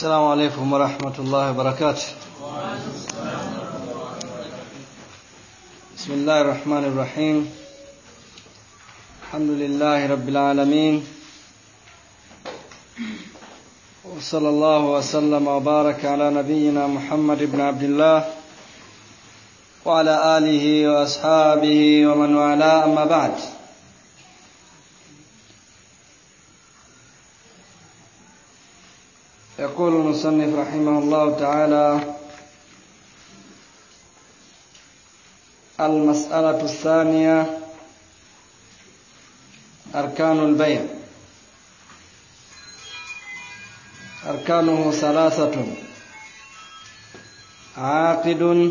السلام عليكم ورحمة الله وبركاته بسم الله الرحمن الرحيم الحمد لله رب العالمين وصلى الله وسلم وبارك على نبينا محمد بن عبد الله وعلى آله وأصحابه ومن والاه أما بعد يقول المصنف رحمه الله تعالى المسألة الثانية أركان البيع أركانه ثلاثة عاقد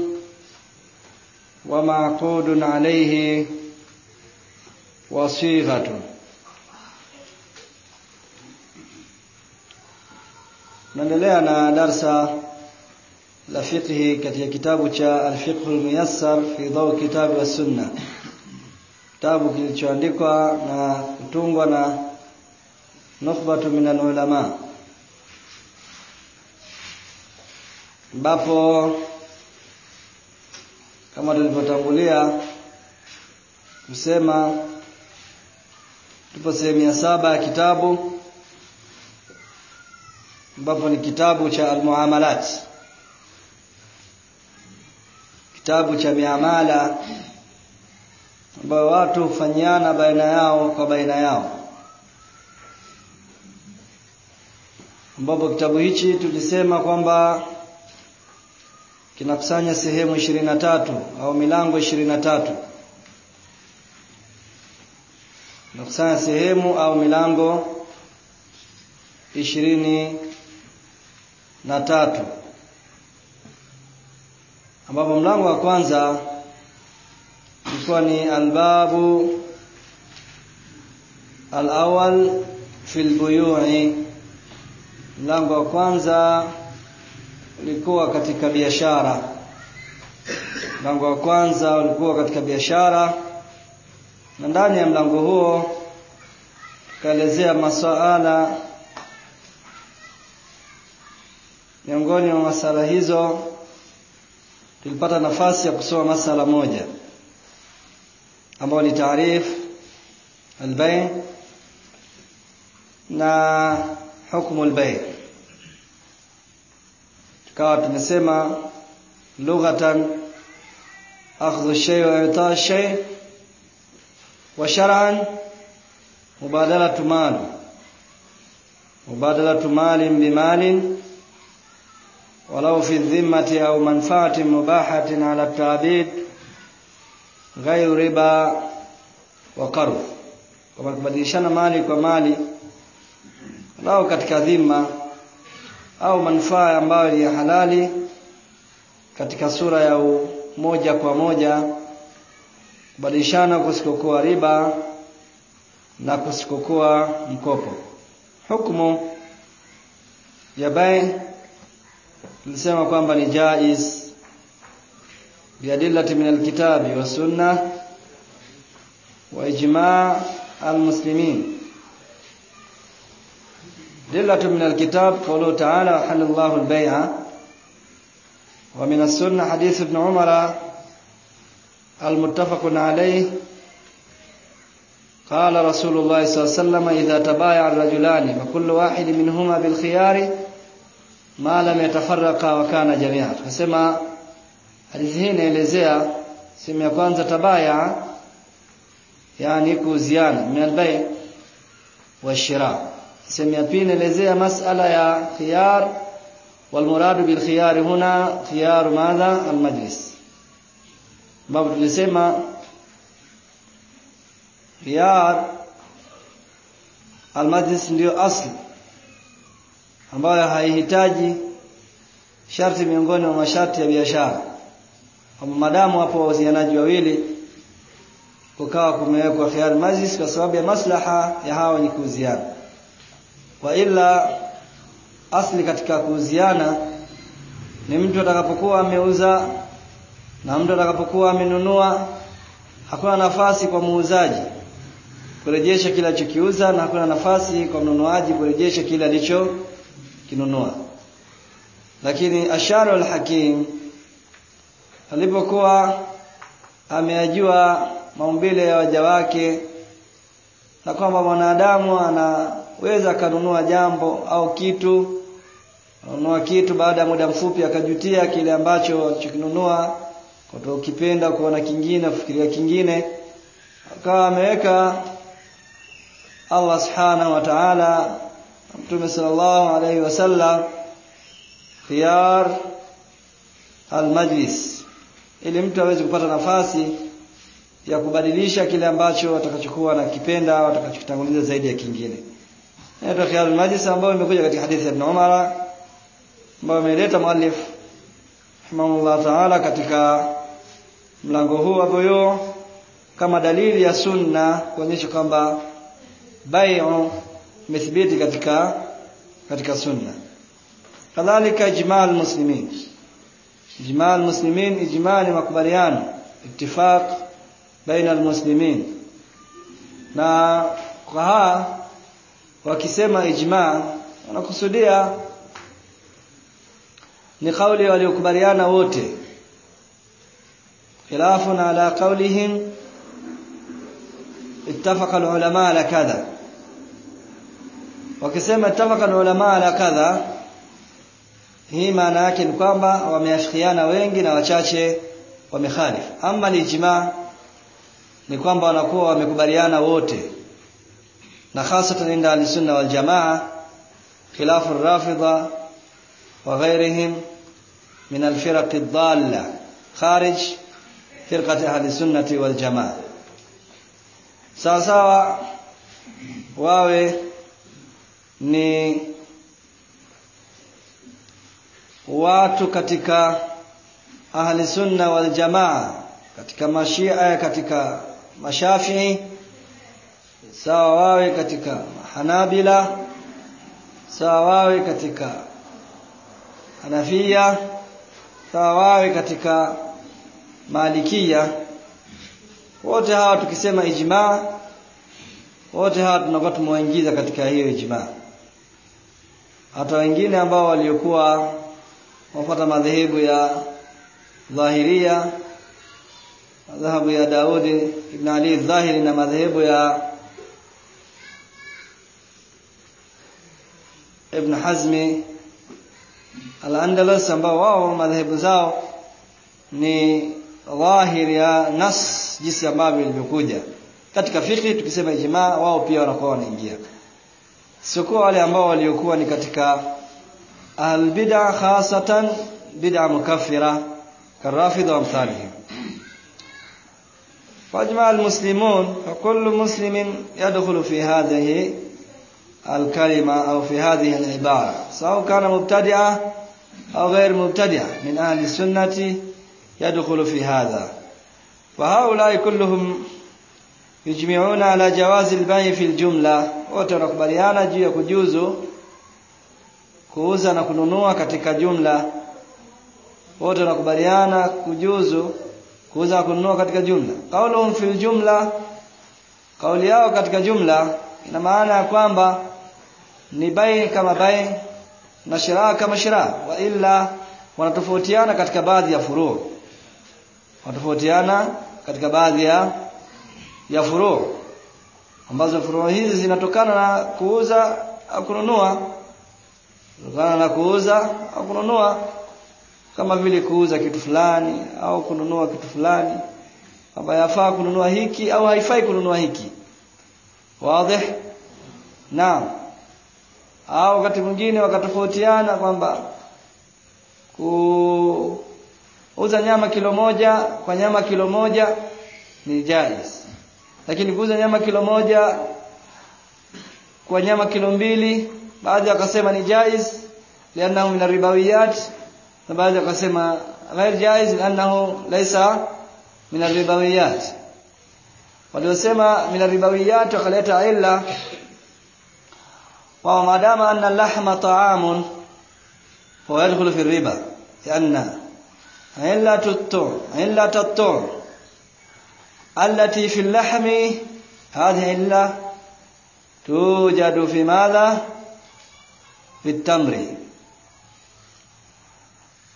ومعقود عليه وصيغة naendelea na darsa la fiqhi katika kitabu cha al-fiqh al-muyassar fi daw kitabu wa sunna kitabu kilichoandikwa na kutungwa na nukhbatu min al-ulama ambapo kama tulivyotangulia kusema tupo sehemu ya saba ya kitabu ambapo ni kitabu cha almuamalat kitabu cha miamala ambayo watu hufanyiana baina yao kwa baina yao ambapo kitabu hichi tulisema kwamba kinakusanya sehemu ishirini na tatu au milango ishirini na tatu kinakusanya sehemu au milango ishirini na tatu ambapo mlango wa kwanza ulikuwa ni albabu alawal fil buyu'i mlango wa kwanza ulikuwa katika biashara mlango wa kwanza ulikuwa katika biashara na ndani ya mlango huo tukaelezea masuala miongoni mwa masala hizo tulipata nafasi ya kusoma masala moja ambayo ni taarif albay na hukumu albay tukawa tumesema lughatan akhdhu shay wa ita shay wa shar'an mubadalatu mal mubadalatu malin bimalin ولو في الذمة أو منفعة مباحة على التعبيد غير ربا وقرض kama kubadilishana mali kwa mali lao katika dhima au manufaa ambayo ni ya halali katika sura ya moja kwa moja kubadilishana kusikokuwa riba na kusikokuwa mkopo hukumu ya bai tulisema kwamba ni jaiz biadillati min alkitabi wa sunna wa ijma' almuslimin dillatu min alkitab qawluhu ta'ala halallahu albay'a wa min as-sunnah hadith ibn umar المتفق عليه قال رسول الله صلى الله عليه وسلم إذا تبايع الرجلان فكل واحد منهما بالخيار ma lam yatafarraqa wa kana jamia tukasema hadithi hii inaelezea sehemu ya kwanza tabaya yani kuuziana min albay wa shira sehemu ya pili inaelezea masala ya khiyar wal murad bil khiyar huna khiyar madha al majlis babu tulisema khiyar al majlis ndio asli ambayo haihitaji sharti miongoni mwa masharti ya biashara kwamba madamu hapo wauzianaji wawili kukawa kumewekwa khiyar majlis kwa sababu ya maslaha ya hawa ni kuuziana wa ila asli katika kuuziana ni mtu atakapokuwa ameuza na mtu atakapokuwa amenunua hakuna nafasi kwa muuzaji kurejesha kile alichokiuza na hakuna nafasi kwa mnunuaji kurejesha kile alicho kinunua lakini asharu al-hakim alipokuwa ameyajua maumbile ya waja wake na kwamba mwanadamu anaweza akanunua jambo au kitu anunua kitu baada ya muda mfupi akajutia kile ambacho alichokinunua kwa ukipenda kuona kingine kufikiria kingine akawa ameweka Allah subhanahu wa ta'ala Mtume sallallahu alayhi wasallam khiyar almajlis ili mtu aweze kupata nafasi ya kubadilisha kile ambacho atakachokuwa na kipenda au atakachokitanguliza zaidi ya kingine. Inaitwa khiyar almajlis ambayo imekuja katika hadithi ya Ibn Umar ambayo ameleta muallif rahimahullah ta'ala katika mlango huu hapo hiyo kama dalili ya sunna kuonyesha kwamba bai'u imethibiti katika katika sunna kadhalika ijma' muslimin ijma' muslimin ijma' ni makubaliano ittifaq baina almuslimin na kwa wakisema ijma' wanakusudia ni kauli waliokubaliana wote khilafun ala qawlihim ittafaqa alulama ala kadha wakisema ittafaqa alulama ala kadha hii maana yake ni kwamba wameafikiana wengi na wachache wamekhalif ama ijma ni kwamba wanakuwa wamekubaliana wote na hasatan inda al-sunna wal jamaa khilafu ar-rafidha wa ghayrihim min al-firaq ad-dalla kharij firqati ahli sunnati wal jamaa sawa sawa wawe ni watu katika ahli sunna wal jamaa katika mashia katika mashafii sawa wawe katika hanabila sawa wawe katika hanafia sawa wawe katika malikia wote hawa tukisema ijma wote hawa tunakuwa tumewaingiza katika hiyo ijma hata wengine ambao waliokuwa wafuata madhehebu ya dhahiria madhehebu ya Daudi ibn Ali dhahiri na madhehebu ya Ibn Hazmi al-Andalus ambao wao madhehebu zao ni dhahiri ya nas jinsi ambavyo ilivyokuja katika fiqh tukisema ijma wao pia wanakuwa wanaingia sio wale ambao waliokuwa ni katika albid'a khasatan bid'a mukaffira karafidha wa amsalihim فاجمع المسلمون فكل مسلم يدخل في هذه الكلمة أو في هذه العبارة سواء كان مبتدعا أو غير مبتدعا من أهل السنة يدخل في هذا وهؤلاء كلهم يجمعون على جواز البيع في الجملة وتنقبليانا juu ya kujuzu kuuza na kununua katika jumla wote wanakubaliana kujuzu kuuza na kununua katika jumla qauluhum fil jumla kauli yao katika jumla ina maana ya kwamba ni bai kama bai na shiraa kama shiraa wa illa wanatofautiana katika baadhi ya furu wanatofautiana katika baadhi ya ya furu ambazo furu hizi zinatokana na kuuza au kununua kutokana na kuuza au kununua kama vile kuuza kitu fulani au kununua kitu fulani kwamba yafaa kununua hiki au haifai kununua hiki wazi naam au wakati mwingine wakatofautiana kwamba kuuza nyama kilo moja kwa nyama kilo moja ni jaiz lakini kuuza nyama kilo moja kwa nyama kilo mbili baadhi wakasema ni jaiz lianahu min ribawiyat na baadhi wakasema ghair jaiz lianahu laysa min ribawiyat waliosema min ribawiyat wakaleta illa wa madama anna lahma ta'amun fa yadkhulu fi riba lianna illa tuttu illa tattu التي في اللحم هذه إلا توجد في ماذا في التمر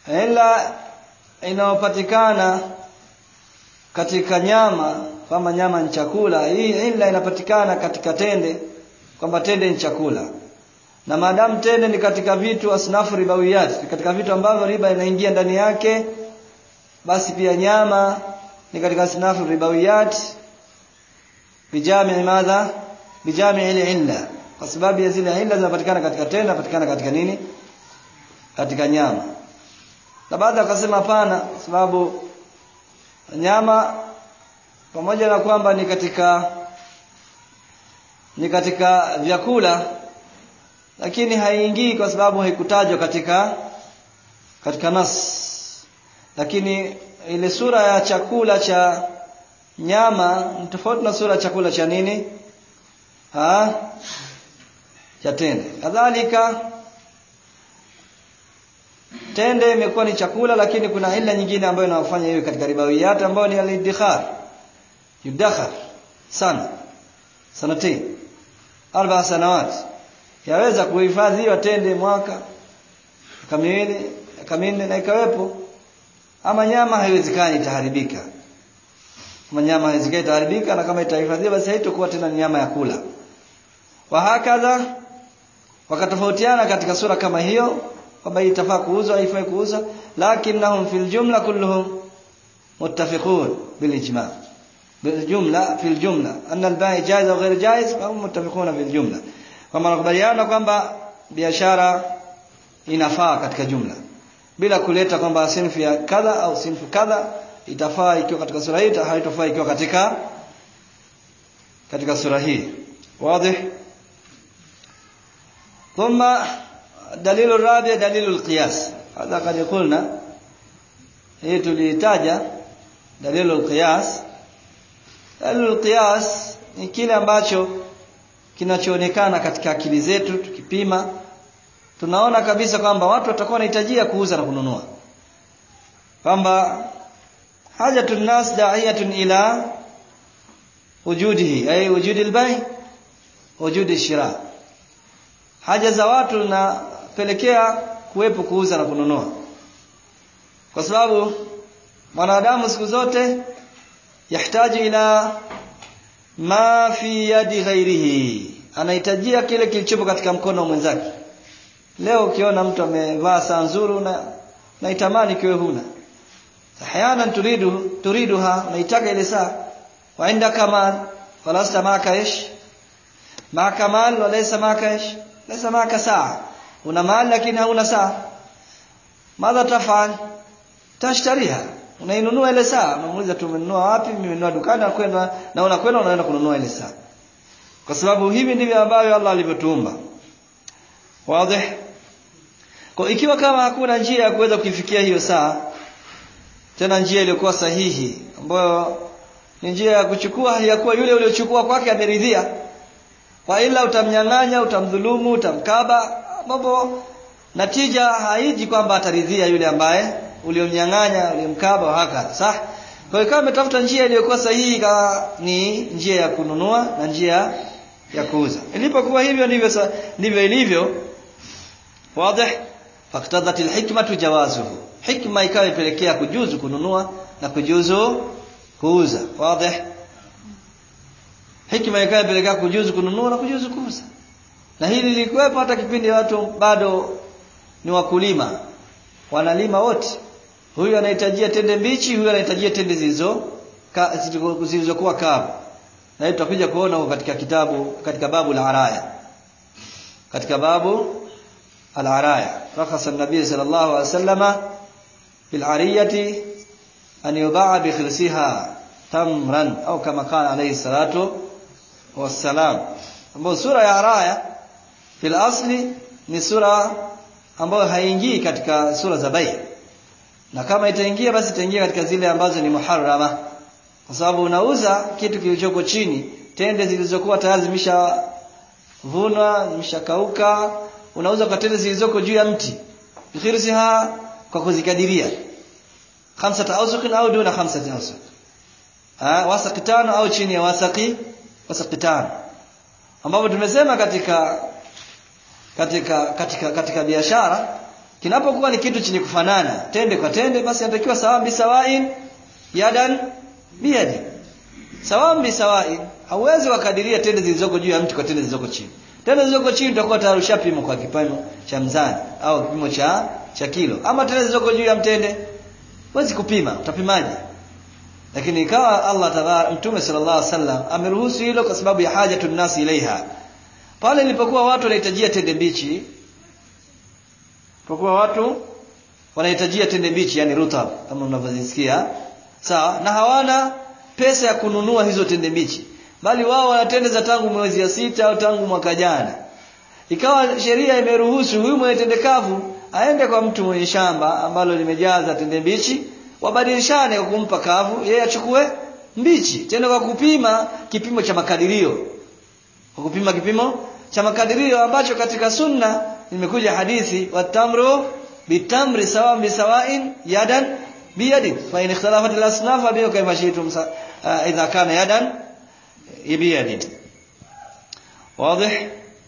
ila inayopatikana katika nyama kama nyama ni chakula hii ila inapatikana katika tende kwamba tende ni chakula na maadamu tende ni katika vitu asnafu ribawiyat ni katika vitu ambavyo riba inaingia ndani yake basi pia nyama ni katika asnafu ribawiyat bijami madha bijami ile illa kwa sababu ya zile illa zinapatikana katika tende zinapatikana katika nini katika nyama na baadhi wakasema hapana sababu nyama pamoja na kwamba ni katika ni katika vyakula lakini haiingii kwa sababu haikutajwa katika katika nas lakini ile sura ya chakula cha nyama ni tofauti na sura ya chakula cha nini ha cha tende kadhalika tende imekuwa ni chakula lakini kuna ila nyingine ambayo inawafanya hiyo katika ribawiyat ambayo ni al-iddikhar yudakhar sana sanati arba sanawat yaweza kuhifadhiwa tende mwaka kamili kamili na ikawepo ama nyama haiwezekani itaharibika kama nyama haiwezekani itaharibika na kama itahifadhiwa basi haitakuwa tena nyama ya kula wa hakadha wakatofautiana katika sura kama hiyo kwamba itafaa kuuzwa haifai kuuzwa lakinnahum fil jumla kulluhum muttafiqun bil ijma' bil jumla fil jumla anna al bai' jaiz au ghair jaiz fa hum muttafiquna bil jumla kwamba wanakubaliana kwamba biashara inafaa katika jumla bila kuleta kwamba sinfu ya kadha au sinfu kadha itafaa ikiwa katika sura hii haitofaa ikiwa katika katika sura hii wazi ثم دليل الرابع دليل القياس هذا قد قلنا hii tulitaja dalilu alqiyas dalilu alqiyas ni kile ambacho kinachoonekana katika akili zetu tukipima tunaona kabisa kwamba watu watakuwa wanahitajia kuuza na kununua kwamba hajatun nas da'iyatun ila wujudihi ay wujudi albay wujudi shira haja za watu napelekea kuwepo kuuza na kununua kwa sababu mwanadamu siku zote yahitaji ila ma fi yadi ghairihi anahitajia kile kilichopo katika mkono wa mwenzake leo ukiona mtu amevaa saa nzuri na naitamani kiwe huna ahyana turidu turiduha unaitaka ile saa wa inda kamal falasta maka ish ma kamal wa laysa maka ish laysa maka saa una mali lakini hauna saa madha tafal tashtariha unainunua ile saa unamuuliza tumenunua wapi mimi nimenunua dukani na kwenda na unakwenda unaenda kununua ile saa kwa sababu hivi ndivyo ambavyo Allah alivyotuumba wazi kwa ikiwa kama hakuna njia ya kuweza kuifikia hiyo saa tena njia iliyokuwa sahihi ambayo ni njia ya kuchukua hali ya kuwa yule uliochukua kwake ameridhia kwa ila utamnyang'anya utamdhulumu utamkaba mambo natija haiji kwamba ataridhia yule ambaye uliomnyang'anya uliomkaba haka sah kwa hiyo kama umetafuta njia iliyokuwa sahihi ni njia ya kununua na njia ya kuuza ilipokuwa hivyo ndivyo ndivyo ilivyo wazi faktadhat alhikmatu jawazuhu hikma ikawa ipelekea kujuzu kununua na kujuzu kuuza wazi hikma ikawa ipelekea kujuzu kununua na kujuzu kuuza na hili lilikuwepo hata kipindi watu bado ni wakulima wanalima wote huyu anahitajia tende mbichi huyu anahitajia tende zilizo zilizokuwa kavu na hiyo tutakuja kuona katika kitabu katika babu la araya katika babu al-araya rakhasa an-nabiy sallallahu alayhi wasallama bil ariyati an yuba'a bi khilsiha tamran au kama kana alayhi salatu wassalam ambayo sura ya araya fil asli ni sura ambayo haingii katika sura za bai na kama itaingia basi itaingia katika zile ambazo ni muharrama kwa sababu unauza kitu kilichoko chini tende zilizokuwa tayari zimeshavunwa zimeshakauka unauza kwa tende zilizoko juu ya mti bikhirsiha kwa kuzikadiria khamsata awsuq au duna khamsati awsuq ah wasaqi tano au chini ya wasaqi wasaqi tano ambapo tumesema katika katika katika katika biashara kinapokuwa ni kitu chenye kufanana tende kwa tende basi inatakiwa sawambi sawain yadan biyadi sawambi sawain hauwezi wakadiria tende zilizoko juu ya mti kwa tende zilizoko chini tende zilizoko chini utakuwa tayari ushapima kwa kipimo cha mzani au kipimo cha cha kilo ama tende zilizoko juu ya mtende huwezi kupima utapimaje lakini ikawa Allah tabara mtume sallallahu alaihi wasallam ameruhusu hilo kwa sababu ya hajatun nasi ilaiha pale ilipokuwa watu wanahitajia tende mbichi kwa watu wanahitajia tende mbichi yani rutab kama mnavyozisikia sawa na hawana pesa ya kununua hizo tende mbichi bali wao wana tende za tangu mwezi ya sita au tangu mwaka jana ikawa sheria imeruhusu huyu mwenye tende kavu aende kwa mtu mwenye shamba ambalo limejaza tende mbichi wabadilishane kwa kumpa kavu yeye achukue mbichi tena kwa kupima kipimo cha makadirio kwa kupima kipimo cha makadirio ambacho katika sunna imekuja hadithi watamru bitamri sawa bisawain yadan biyadin fa in ikhtalafat al-asnaf fa biyo kayfa shi'tum idha kana yadan biyadin واضح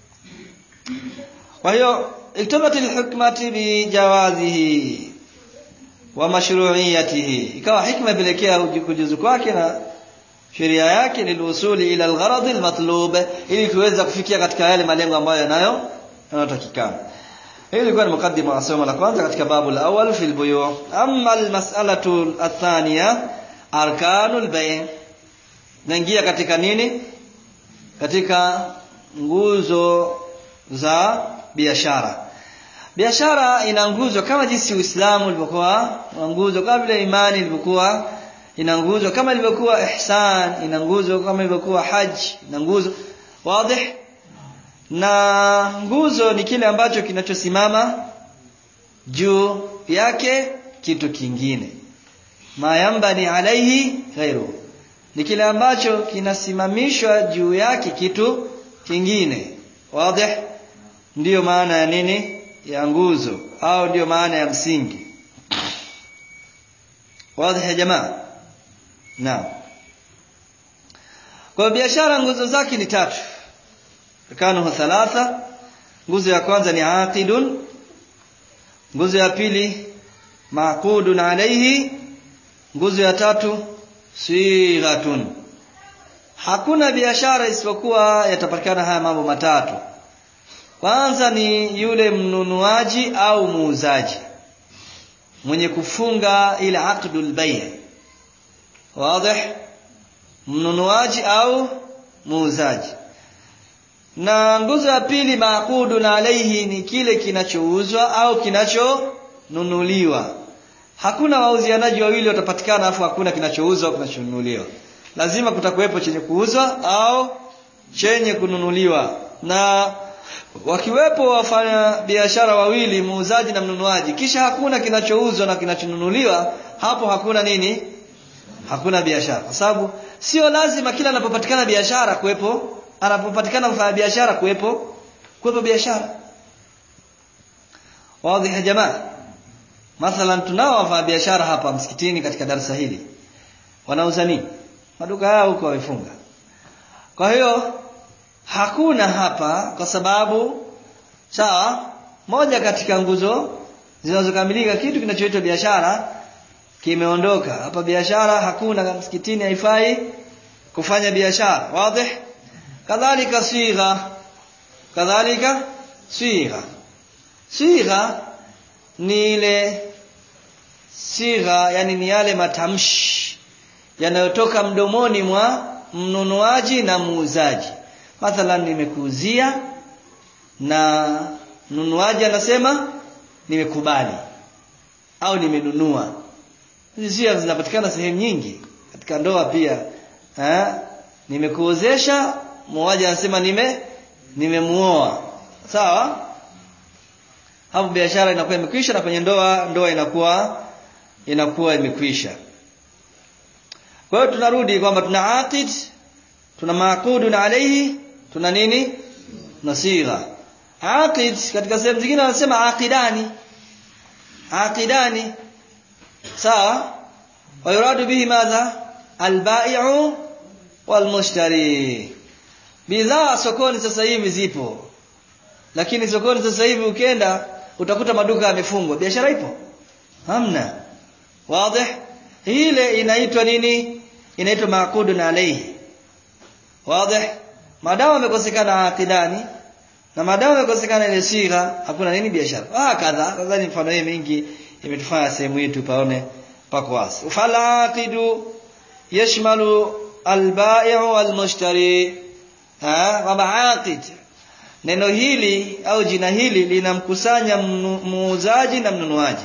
وهي اكتبت الحكمة بجوازه ومشروعيته ikawa hikma pelekea kujuzu kwake na sheria yake lilusuli ila algharad almatlub ili kuweza kufikia katika yale malengo ambayo yanayo yanayotakikana hili ilikuwa ni mukaddima wa somo la kwanza katika babu la awal fi albuyu amma almas'alatu athaniya arkanul bay' naingia katika nini katika nguzo za biashara biashara ina nguzo kama jinsi Uislamu ulivyokuwa nguzo kama vile imani ilivyokuwa ina nguzo kama ilivyokuwa ihsan ina nguzo kama ilivyokuwa haji ina nguzo wazi na nguzo ni kile ambacho kinachosimama juu yake kitu kingine mayambani alaihi ghairu ni kile ambacho kinasimamishwa juu yake kitu kingine wazi ndiyo maana ya nini ya nguzo au ndiyo maana ya msingi wazi ya jamaa naam kwa biashara nguzo zake ni tatu kanu thalatha nguzo ya kwanza ni aqidun nguzo ya pili maqudun alayhi nguzo ya tatu sighatun hakuna biashara isipokuwa yatapatikana haya mambo matatu kwanza ni yule mnunuaji au muuzaji mwenye kufunga ile aqdul bay' wazi mnunuaji au muuzaji na nguzo ya pili maqudu na alaihi ni kile kinachouzwa au kinachonunuliwa hakuna wauzianaji wawili watapatikana afu hakuna kinachouzwa au kinachonunuliwa lazima kutakuwepo chenye kuuzwa au chenye kununuliwa na wakiwepo wafanya biashara wawili muuzaji na mnunuaji kisha hakuna kinachouzwa na kinachonunuliwa hapo hakuna nini hakuna biashara kwa sababu sio lazima kila anapopatikana biashara kuwepo anapopatikana mfanya biashara kuwepo kuwepo biashara wazi ya jamaa mathalan tunao wafanya biashara hapa msikitini katika darasa hili wanauza nini maduka yao huko wamefunga kwa hiyo hakuna hapa kwa sababu sawa moja katika nguzo zinazokamilika kitu kinachoitwa biashara kimeondoka hapa biashara hakuna msikitini haifai kufanya biashara wazi kadhalika sigha kadhalika sigha sigha ni ile sigha yani ni yale matamshi yanayotoka mdomoni mwa mnunuaji na muuzaji mathalan nimekuuzia na mnunuaji anasema nimekubali au nimenunua hizi sigha zinapatikana sehemu nyingi katika ndoa pia eh nimekuozesha mmoja anasema nime nimemuoa sawa hapo biashara inakuwa imekwisha na kwenye ndoa ndoa inakuwa inakuwa imekwisha kwa hiyo tunarudi kwamba tuna aqid tuna maqudun alayhi tuna nini nasigha aqid katika sehemu zingine wanasema aqidani aqidani sawa wayuradu bihi madha albai'u walmushtari bidhaa sokoni sasa hivi zipo lakini sokoni sasa hivi ukienda utakuta maduka yamefungwa biashara ipo hamna wazi ile inaitwa nini inaitwa maqudun alayhi wazi madawa yamekosekana aqidani na madawa yamekosekana ile sigha hakuna nini biashara ah kadha nadhani mfano hii mingi imetufanya sehemu yetu paone pako wazi falaqidu yashmalu albai'u walmushtari ha kwamba aqid neno hili au jina hili linamkusanya muuzaji na mnunuaji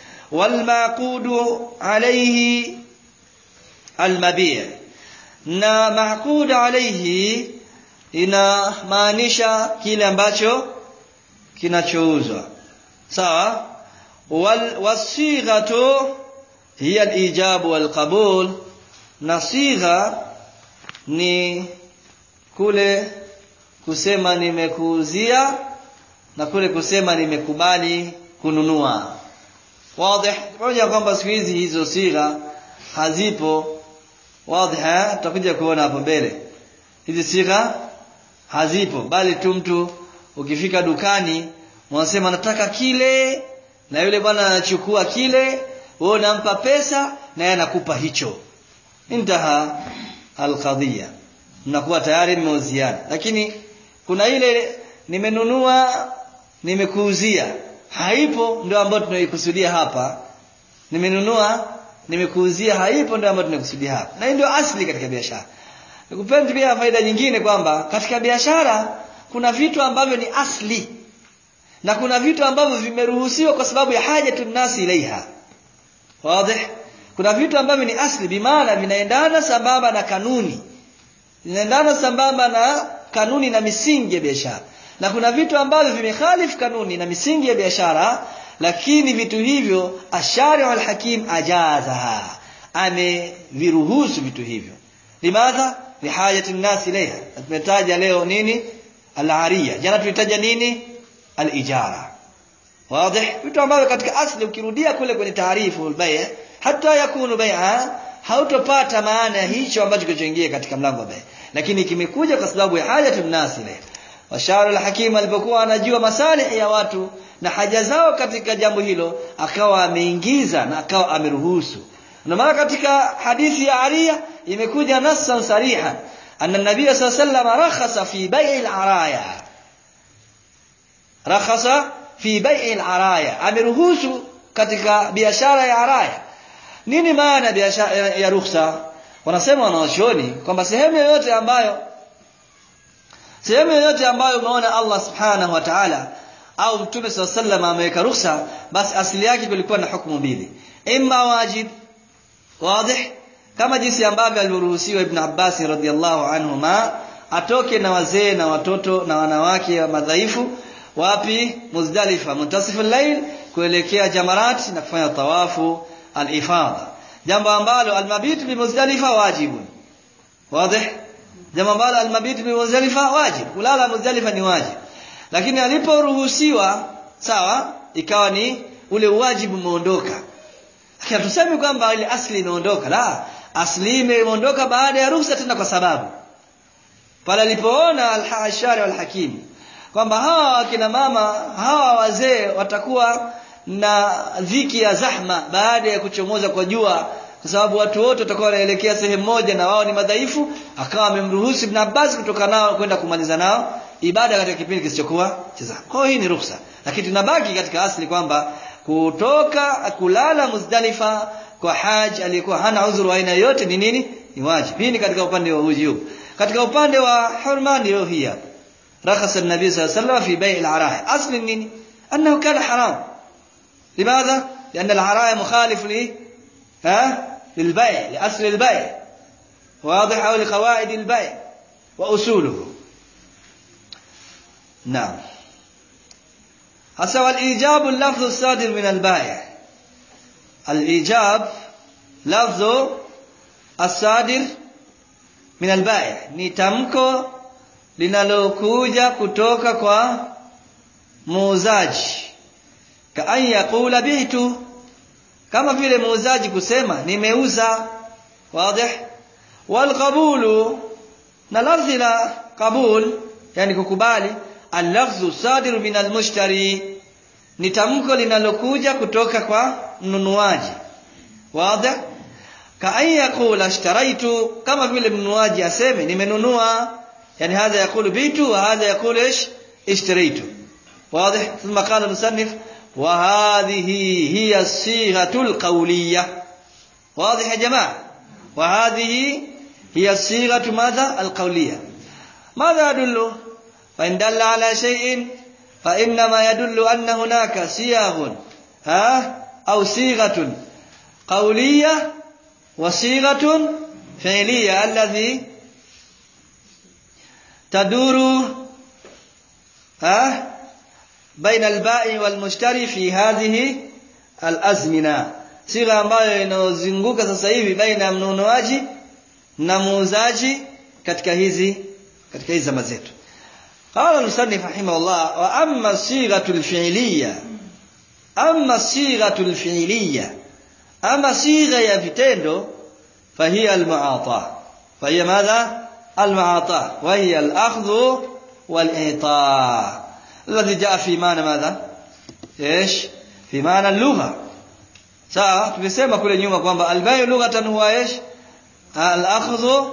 walmaqudu alayhi almabi' na maqud alayhi inamaanisha kile ambacho kinachouzwa sawa wal wasighatu hiya al-ijab wal qabul na sigha ni kule kusema nimekuuzia na kule kusema nimekubali kununua wazi pamoja kwamba siku hizi hizo sigha hazipo wazi tutakuja kuona hapo mbele hizi sigha hazipo bali tu mtu ukifika dukani unasema nataka kile na yule bwana anachukua kile wewe unampa pesa na yeye anakupa hicho intaha alqadhiya mnakuwa tayari mmeuziana lakini kuna ile nimenunua nimekuuzia haipo ndio ambayo tunaikusudia hapa nimenunua nimekuuzia haipo ndio ambayo tunakusudia hapa na ndio asli katika biashara Nikupeni pia faida nyingine kwamba katika biashara kuna vitu ambavyo ni asli na kuna vitu ambavyo vimeruhusiwa kwa sababu ya haja nasi ilaiha. Wazi? Kuna vitu ambavyo ni asli bimaana vinaendana sambamba na kanuni. Vinaendana sambamba na kanuni na misingi ya biashara. Na kuna vitu ambavyo vimekhalif kanuni na misingi ya biashara lakini vitu hivyo ashari'u al-hakim ajazaha. Ameviruhusu vitu hivyo. Limadha? lihajati nnas ilaiha tumetaja leo nini al-ariya jana tulitaja nini al-ijara wazi vitu ambavyo katika asli ukirudia kule kwenye taarifu al-bay' hata yakunu bai'a hautopata maana ya hicho ambacho kilichoingia katika mlango wa bay' lakini kimekuja kwa sababu ya hajati nnas ilaiha washauri al-hakim alipokuwa anajua masalih ya watu na haja zao katika jambo hilo akawa ameingiza na akawa ameruhusu na maana katika hadithi ya Ariya imekuja nassan sariha anna nabiy sallallahu alayhi wasallam rakhasa fi bai'i al-araya rakhasa fi bai'i al-araya ameruhusu katika biashara ya araya nini maana biashara ya rukhsa wanasema wanaoshoni kwamba sehemu yoyote ambayo sehemu yoyote ambayo umeona Allah subhanahu wa ta'ala au mtume sallallahu alayhi wasallam ameweka rukhsa basi asili yake kulikuwa na hukumu mbili imma wajib wazi kama jinsi ambavyo aliruhusiwa ibn Abbas radhiallahu anhuma atoke na wazee na watoto na wanawake wa madhaifu wapi Muzdalifa muntasifu al-layl kuelekea jamarat na kufanya tawafu al-ifadha jambo ambalo al-mabit bi Muzdalifa wajibu wazi jambo ambalo al-mabit bi Muzdalifa wajib kulala Muzdalifa ni wajib lakini aliporuhusiwa sawa ikawa ni ule wajibu umeondoka lakini tuseme kwamba ile asli imeondoka la asli imeondoka baada ya ruhusa tena kwa sababu pale alipoona al-hashari wal-hakim kwamba hawa akina mama hawa wazee watakuwa na dhiki ya zahma baada ya kuchomoza kwa jua kwa sababu watu wote watakuwa wanaelekea sehemu moja na wao ni madhaifu akawa amemruhusu Ibn Abbas kutoka nao kwenda kumaliza nao ibada katika kipindi kisichokuwa cha zahma kwa hiyo hii ni ruhusa lakini tunabaki katika asli kwamba kutoka kulala Muzdalifa kwa haji aliyekuwa hana udhuru aina yote ni nini ni wajibu hii ni katika upande wa wujub katika upande wa hurma ndio hii hapa رخص النبي صلى الله عليه وسلم في بيع العرايا أصل النيني أنه كان حرام لماذا؟ لأن العرايا مخالف لي ها؟ للبيع لأصل البيع واضح أو لقواعد البيع وأصوله نعم هسا والإيجاب اللفظ الصادر من البائع الإيجاب لفظ الصادر من البائع نتمكو linalokuja kutoka kwa muuzaji ka an yaqula bitu kama vile muuzaji kusema nimeuza wazi wal qabulu na lafzi la qabul yani kukubali al-lafzu sadiru min al-mushtari ni tamko linalokuja kutoka kwa mnunuaji wazi ka an yaqula ishtaraitu kama vile mnunuaji aseme nimenunua yani hadha yaqulu bitu wa hadha yaqulu ish ishtaraitu واضح ثم قال المصنف وهذه هي الصيغة القولية واضح يا جماعة وهذه هي الصيغة ماذا القولية ماذا يدل فإن دل على شيء فإنما يدل أن هناك صيغ ها أو صيغة قولية وصيغة فعلية الذي تدور ها بين البائع والمشتري في هذه الأزمنة صيغة ambayo inazunguka sasa hivi baina ya mnunuaji na muuzaji katika hizi katika hizi zama zetu قال المصنف رحمه الله واما الصيغه الفعليه اما الصيغه الفعليه اما صيغه ya vitendo فهي المعاطاه فهي ماذا المعاطاه وهي الاخذ والاعطاء الذي جاء في معنى ماذا ايش في معنى اللغه sawa tulisema kule nyuma kwamba albayu lughatan huwa ايش الاخذ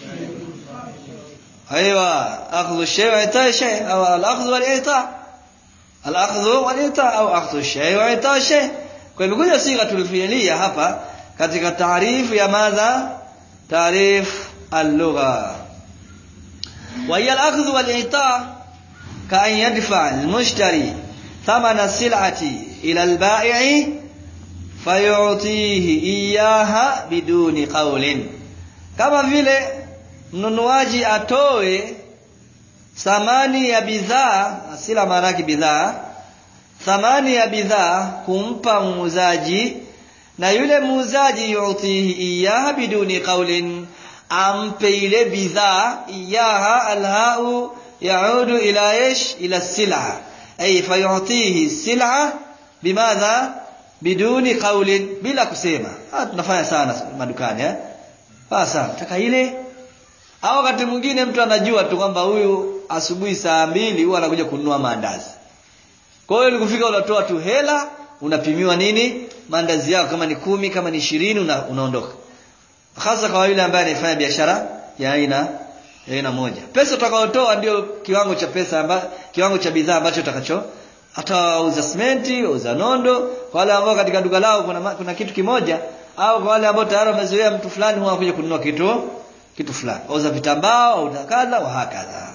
ايوه اخذ الشيء واعطاء الشيء او الاخذ والاعطاء الاخذ والاعطاء au اخذ الشيء واعطاء الشيء kwa hivyo kuja siga tulfiilia hapa katika taarifu ya madha taarif اللغه وهي الاخذ والاعطاء كأن يدفع المشتري ثمن السلعة إلى البائع فيعطيه إياها بدون قول كما vile mnunuaji atoe thamani ya bidhaa asila maana yake bidhaa thamani ya bidhaa kumpa muuzaji na yule muuzaji yutihi iyaha biduni qaulin ampe ile bidhaa iyaha alhau yaudu ila ايش الى السلعه اي فيعطيه السلعه بماذا بدون قول bila kusema ah tunafanya sana madukani eh sasa taka ile au wakati mwingine mtu anajua tu kwamba huyu asubuhi saa mbili huwa anakuja kununua maandazi kwa hiyo ulikufika unatoa tu hela unapimiwa nini maandazi yako kama ni kumi kama ni ishirini una, unaondoka hasa kwa yule ambaye anafanya biashara ya aina ya aina moja pesa utakayotoa ndio kiwango cha pesa amba, kiwango cha bidhaa ambacho utakacho hata uza simenti uza nondo kwa wale ambao katika duka lao kuna, kuna kitu kimoja au kwa wale ambao tayari wamezoea mtu fulani huwa anakuja kununua kitu kitu fulani auza vitambaa au kadha wa hakadha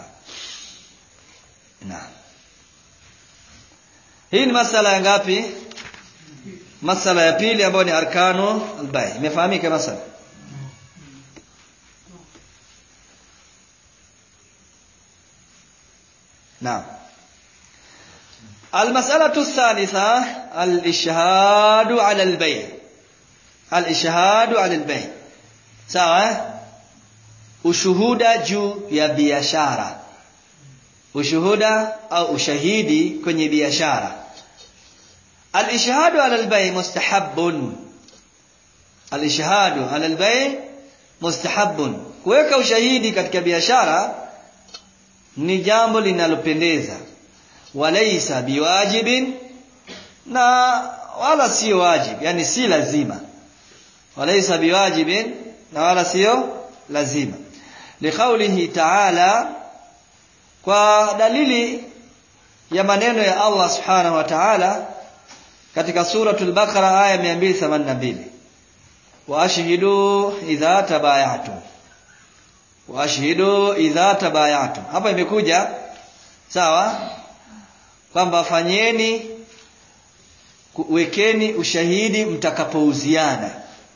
na hii ni masala ya ngapi masala ya pili ambayo ni arkanu albay imefahamika masala نعم المسألة الثالثة الإشهاد على البيع الإشهاد على البيع sawa ushuhuda juu ya biashara ushuhuda au ushahidi kwenye biashara الإشهاد على البيع مستحب الإشهاد على البيع مستحب kuweka ushahidi katika biashara ni jambo linalopendeza walaisa biwajibin na wala sio wajib yani si lazima walaisa biwajibin na wala sio lazima liqaulihi ta'ala kwa dalili ya maneno ya Allah subhanahu wa ta'ala katika suratul baqara aya 282 wa ashhidu idha tabayatum wa ashhidu idha tabayatum hapa imekuja sawa kwamba fanyeni wekeni ushahidi mtakapouziana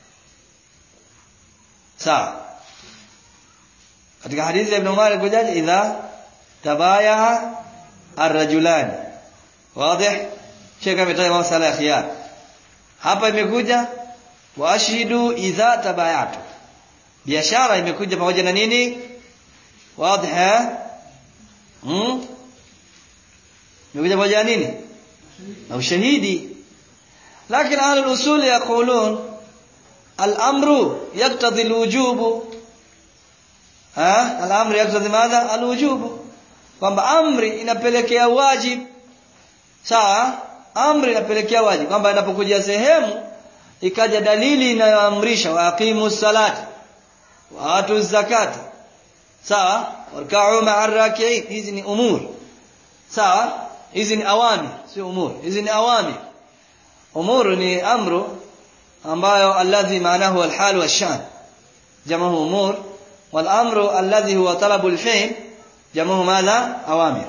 sawa katika hadithi ya Ibn Umar ilikujaje idha tabaya arrajulani wazi sheka ametaja masala ya khiyar hapa imekuja wa ashhidu idha tabayatu biashara imekuja pamoja na nini wazi hmm? imekuja pamoja na nini na ushahidi lakini ahli al-usul yaqulun al-amru yaqtadi al-wujub ha al-amru yaqtadi madha al-wujub kwamba amri inapelekea wajib sawa amri inapelekea wajibu kwamba inapokuja sehemu ikaja dalili inayoamrisha waqimu salati wa atu zakata sawa warka'u ma'a raki'in hizi ni umur sawa hizi ni awami sio umur hizi ni awami umur ni amru ambayo alladhi maanahu alhal washan jamuhu umur wal amru alladhi huwa talabu alfi'l jamuhu madha awamir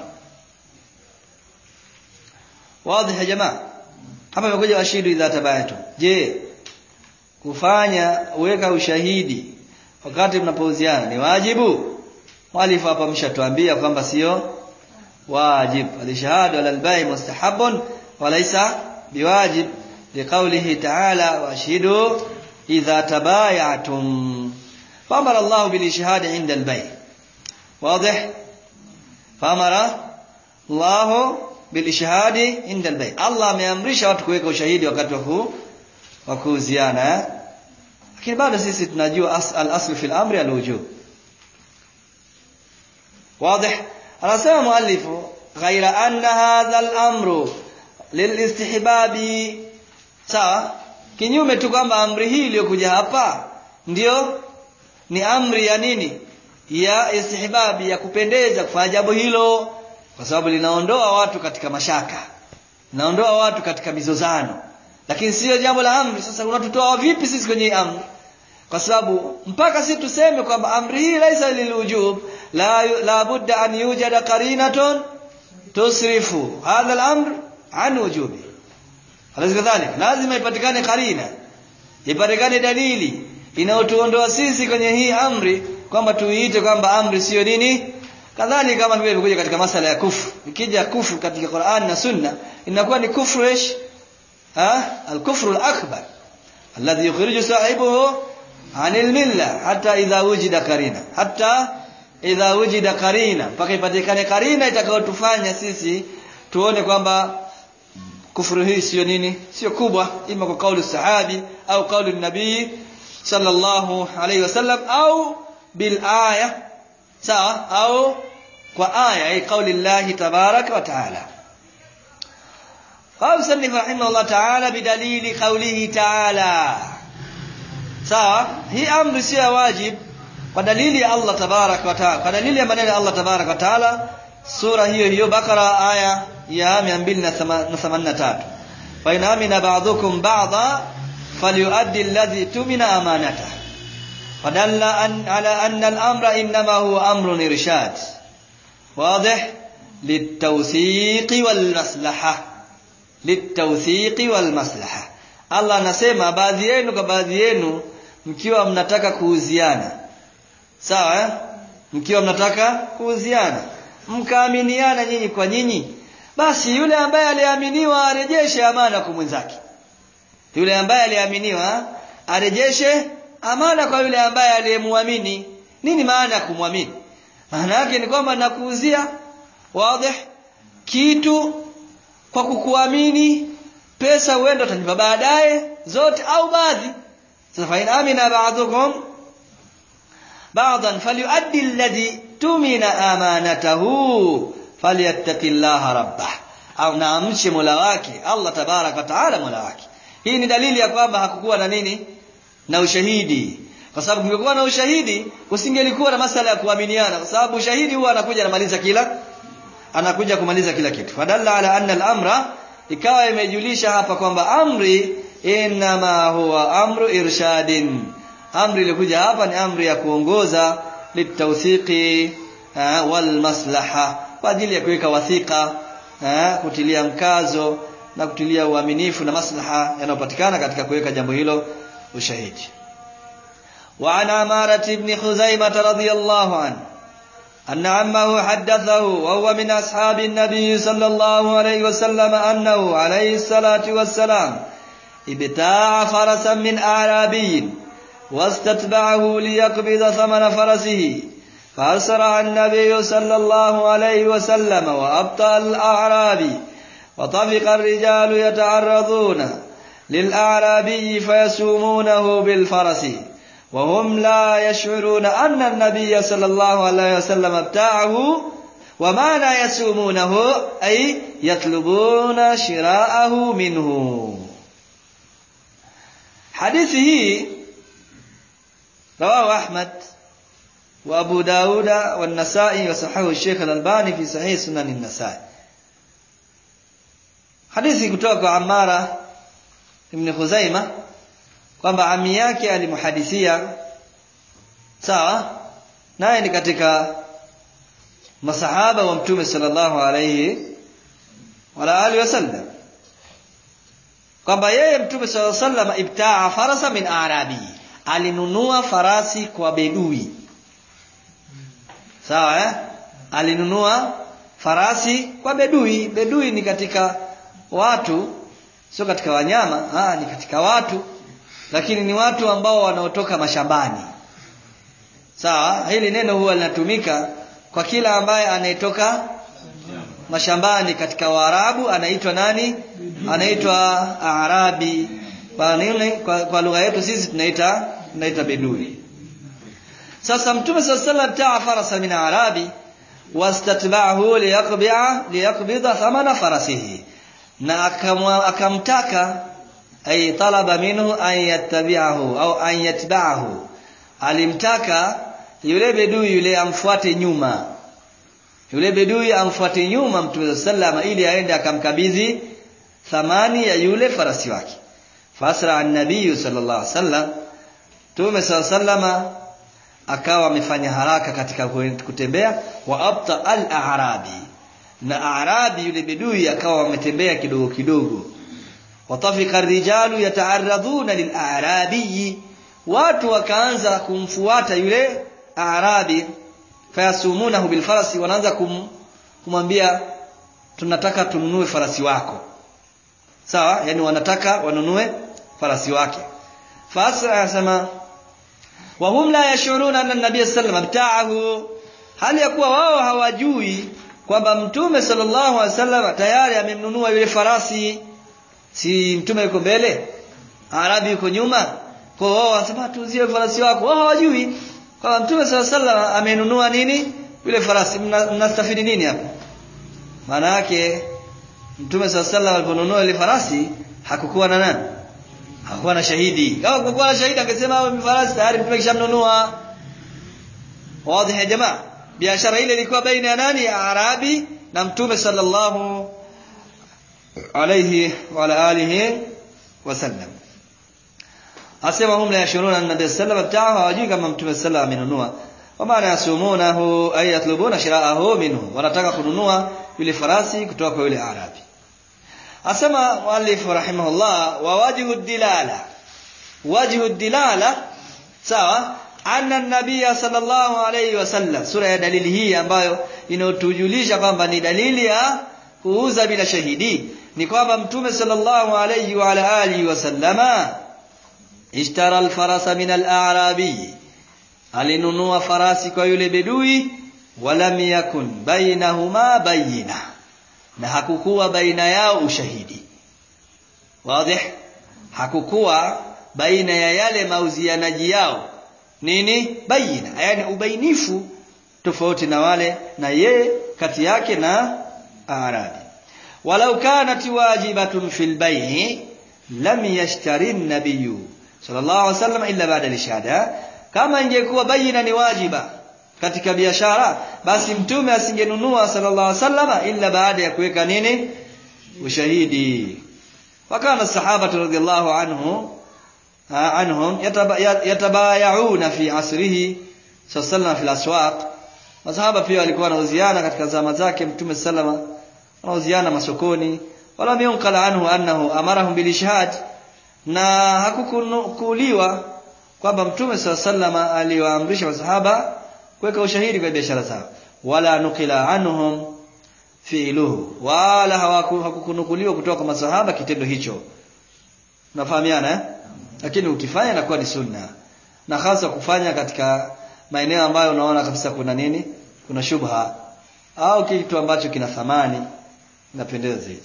wazi ya jamaa hapa imekuja washidu idha tabayatu je kufanya uweka ushahidi wakati mnapouziana ni wajibu mwalifu hapa mshatuambia kwamba sio wajib alishahadu ala albai mustahabun walaysa biwajib liqawlihi ta'ala washhidu idha tabayatum famara Allah bilishhad 'inda albay واضح فامر الله بالishhad 'inda albay Allah ameamrisha watu kuweka ushahidi wakati wa wa kuuziana lakini bado sisi tunajua al-asl fi al-amri al-wujub واضح anasema muallifu ghaira anna hadha al-amru lilistihbabi sawa kinyume tu kwamba amri hii iliyokuja hapa ndio ni amri ya nini ya istihbabi ya kupendeza kufanya jambo hilo kwa sababu linaondoa watu katika mashaka linaondoa watu katika mizozano lakini sio jambo la amri sasa unatutoa vipi sisi kwenye amri kwa sababu mpaka si tuseme kwamba amri hii laisa lilwujub la la budda an yujada qarinatun tusrifu hadha al-amr an wujubi kadhalika lazima ipatikane qarina ipatikane dalili inayotuondoa sisi kwenye hii amri kwamba tuiite kwamba amri sio nini kadhalika kama vile imekuja katika masala ya kufru ikija kufru katika Qur'an na Sunna inakuwa ni kufru ish ha al-kufru al-akbar alladhi yukhriju sahibuhu anil milla hata idha wujida karina hata idha wujida karina mpaka ipatikane karina itakayotufanya sisi tuone kwamba kufuru hii sio nini sio kubwa ima kwa kauli sahabi au kauli nabii sallallahu alayhi wasallam au bil aya sawa au kwa aya hii kauli Allah tabaraka wa taala قال سنف رحمه الله تعالى بدليل قوله تعالى sawa hii amri sio wajib kwa dalili ya Allah tabarak wa taala kwa dalili ya maneno ya Allah tabarak wa taala sura hiyo hiyo bakara aya ya 283 fa in amina ba'dukum ba'dha falyuaddi alladhi tumina amanata fadalla an ala anna al-amra inma huwa amrun irshad واضح للتوثيق والمصلحه للتوثيق والمصلحه Allah anasema baadhi yenu kwa baadhi yenu mkiwa mnataka kuuziana sawa eh? mkiwa mnataka kuuziana mkaaminiana nyinyi kwa nyinyi basi yule ambaye aliaminiwa arejeshe amana kwa mwenzake yule ambaye aliaminiwa arejeshe amana kwa yule ambaye aliyemwamini nini maana ya kumwamini maana yake ni kwamba nakuuzia wazi kitu kwa kukuamini pesa huenda utanipa baadaye zote au baadhi sasa fa in amina ba'dukum ba'dan falyuaddi alladhi tumina amanatahu falyattaqillaha rabbah au naamche mola wake Allah tabaraka wa taala mola wake hii ni dalili ya kwamba hakukuwa na nini na ushahidi kwa sababu kungekuwa na ushahidi usingelikuwa na masala ya kuaminiana kwa sababu ushahidi huwa anakuja anamaliza kila anakuja kumaliza kila kitu fadalla ala anna al-amra ikawa imejulisha hapa kwamba amri inma huwa amru irshadin amri ilikuja hapa ni amri ya kuongoza litawthiqi wal maslaha kwa ajili ya kuweka wathika kutilia mkazo na kutilia uaminifu na maslaha yanayopatikana katika kuweka jambo hilo ushahidi وعن عمارة بن خزيمة رضي الله عنه أن عمه حدثه وهو من أصحاب النبي صلى الله عليه وسلم أنه عليه الصلاة والسلام ابتاع فرسا من أعرابي واستتبعه ليقبض ثمن فرسه فأسرع النبي صلى الله عليه وسلم وأبطأ الأعرابي وطفق الرجال يتعرضون للأعرابي فيسومونه بالفرس وهم لا يشعرون أن النبي صلى الله عليه وسلم ابتاعه wa maana yasumunahu ay yatlubuna shiraahu minhu hadithi hii rawahu ahmad wa abu dauda wa nasai wa sahahu sheikh al-albani fi sahih sunan an-nasai hadithi kutoka kwa amara ibn khuzaima kwamba ami yake alimuhadithia sawa naye ni katika masahaba wa mtume sallallahu alayhi wa alihi wasallam kwamba yeye mtume sallallahu alayhi wasallam ibtaa farasa min arabi alinunua farasi kwa bedui sawa eh alinunua farasi kwa bedui bedui ni katika watu sio katika wanyama ah ni katika watu lakini ni watu ambao wanaotoka mashambani sawa hili neno huwa linatumika kwa kila ambaye anayetoka mashambani katika Waarabu anaitwa nani anaitwa Arabi kwa nini kwa, kwa lugha yetu sisi tunaita tunaita bedui sasa mtume sallallahu alaihi wasallam taa farasa min arabi wastatba'ahu liyaqbi'a liyaqbida thamana farasihi na akamtaka ay talaba minhu an yattabi'ahu au an yatba'ahu alimtaka yule bedui yule amfuate nyuma yule bedui amfuate nyuma mtume sallama ili aende akamkabidhi thamani ya yule farasi wake fasra an-nabiy sallallahu alaihi wasallam mtume sallama akawa amefanya haraka katika kutembea wa abta al-a'rabi na a'rabi yule bedui akawa ametembea kidogo kidogo watafika rijalu yata'arraduna lil-a'rabi watu wakaanza kumfuata yule a'rabi fayasumunahu bil farasi wanaanza kum, kumwambia tunataka tununue farasi wako sawa yani wanataka wanunue farasi wake fasa anasema wa hum la yashuruna anna nabiy sallallahu alayhi wasallam hali ya kuwa wao hawajui kwamba mtume sallallahu alaihi wasallam tayari amemnunua yule farasi si mtume yuko mbele arabi yuko nyuma kwa wao wanasema tuuzie farasi wako wao hawajui kwamba mtume sallallahu alaihi wasallam amenunua nini yule farasi mnastafidi nini hapa maana yake mtume sallallahu alaihi wasallam aliponunua yule farasi hakukuwa na nani hakuwa na shahidi kama kulikuwa na shahidi angesema wewe farasi tayari mtume kishamnunua wazi ya jamaa biashara ile ilikuwa baina ya nani arabi na mtume sallallahu alayhi wa ala alihi wasallam asema hum la yashuruna an nabiy sallallahu alayhi wasallam hawajui kama mtume sallallahu amenunua kwa maana yasumunahu ay yatlubuna shiraahu minhu wanataka kununua yule farasi kutoka kwa yule arabi asema muallif rahimahullah wa wajhu dilala wajhu dilala sawa anna nabiyya sallallahu alayhi wasallam sura ya dalili hii ambayo inayotujulisha kwamba ni dalili ya kuuza bila shahidi ni kwamba mtume sallallahu alayhi wa ala alihi wasallama ishtara alfarasa min al-a'rabi alinunua farasi kwa yule bedui walam yakun bainahuma bayina na hakukuwa baina yao ushahidi wazi hakukuwa baina ya yale mauzianaji yao nini baina yani ubainifu tofauti na wale na ye kati yake na arabi walau kanat wajibatun fil bay'i lam yashtari an-nabiy sallallahu alaihi wasallam illa ba'da al-shahada kama ingekuwa baina ni wajiba katika biashara basi mtume asingenunua sallallahu alaihi wasallam illa baada ya kuweka nini ushahidi wakana sahaba radhiallahu anhu عنهم يتبايعون في عصره صلى الله عليه وسلم في الاسواق masahaba pia walikuwa wanauziana katika zama zake mtume sallama wanauziana masokoni wala miunkala anhu annahu amarahum bilishhad na hakukuliwa kwamba mtume sallama aliwaamrisha masahaba kuweka ushahidi kwa biashara zao wala nukila anhum fi'luhu wala hakukunukuliwa kutoka kwa masahaba kitendo hicho nafahamiana eh lakini ukifanya inakuwa ni sunna na hasa kufanya katika maeneo ambayo unaona kabisa kuna nini kuna shubha au kitu ambacho kina thamani inapendeza zaidi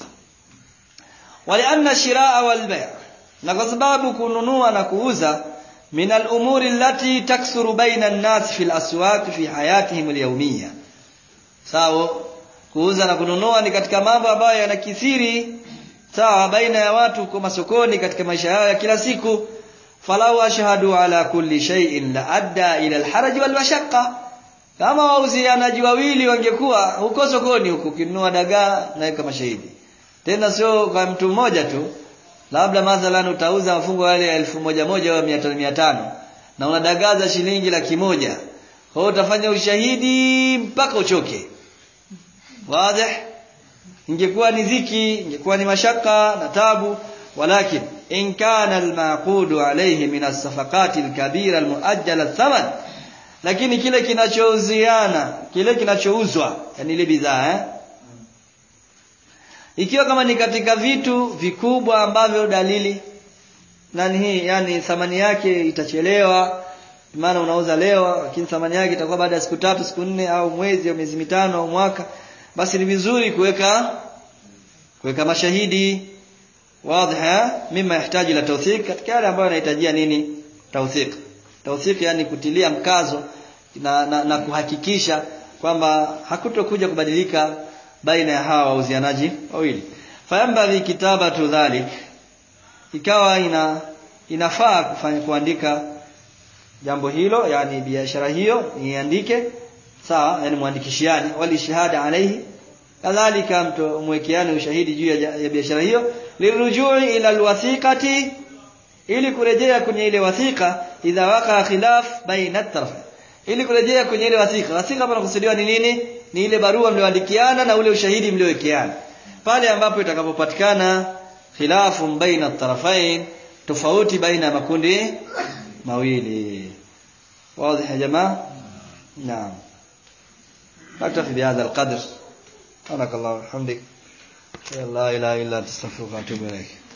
walianna shiraa wal bay' na kwa sababu kununua na kuuza min al-umuri allati taksuru baina an-nas fi al-aswaq fi hayatihim al-yawmiyya sawa kuuza na kununua ni katika mambo ambayo yanakithiri sawa baina ya watu kwa masokoni katika maisha yao ya kila siku falau ashhadu ala kulli shay'in la adda ila alharaj wal mashaqqa kama wauzianaji wawili wangekuwa huko sokoni huko kinunua dagaa naweka mashahidi tena sio kwa mtu mmoja tu labda mathalan utauza mafungo yale ya elfu moja moja au mia tano mia tano na unadagaza shilingi laki moja kwa hiyo utafanya ushahidi mpaka uchoke wazi ingekuwa ni dhiki ingekuwa ni mashaka na tabu walakin in kana almaqudu alayhi min as-safaqat al-kabira al-muajjala thaman lakini kile kinachouziana kile kinachouzwa yani ile bidhaa eh ikiwa kama ni katika vitu vikubwa ambavyo dalili nani hii yani thamani yake itachelewa maana unauza leo lakini thamani yake itakuwa baada ya siku tatu siku nne au mwezi au miezi mitano au mwaka basi ni vizuri kuweka kuweka mashahidi wazi mima yahitaji la tawthik katika yale ambayo yanahitajia nini tawthik tawthik yani kutilia mkazo na, na, na kuhakikisha kwamba hakutokuja kubadilika baina ya hawa wauzianaji wawili fayambadhi kitabatu dhalik ikawa ina inafaa kufanya kuandika jambo hilo yani biashara hiyo niandike sawa yani muandikishiani wali shahada alayhi kadhalika mtu mwekeane ushahidi juu ya, ya biashara hiyo lirujui ila alwathiqati ili kurejea kwenye ile wathika idha waka khilaf baina taraf ili kurejea kwenye ile wathika wathika hapa nakusudiwa ni nini ni ile barua mlioandikiana na ule ushahidi mliowekeana pale ambapo itakapopatikana khilafu baina tarafain tofauti baina ya makundi mawili wazi ya jamaa naam نكتفي بهذا القدر سبحانك اللهم وبحمدك لا اله الا انت استغفرك واتوب اليك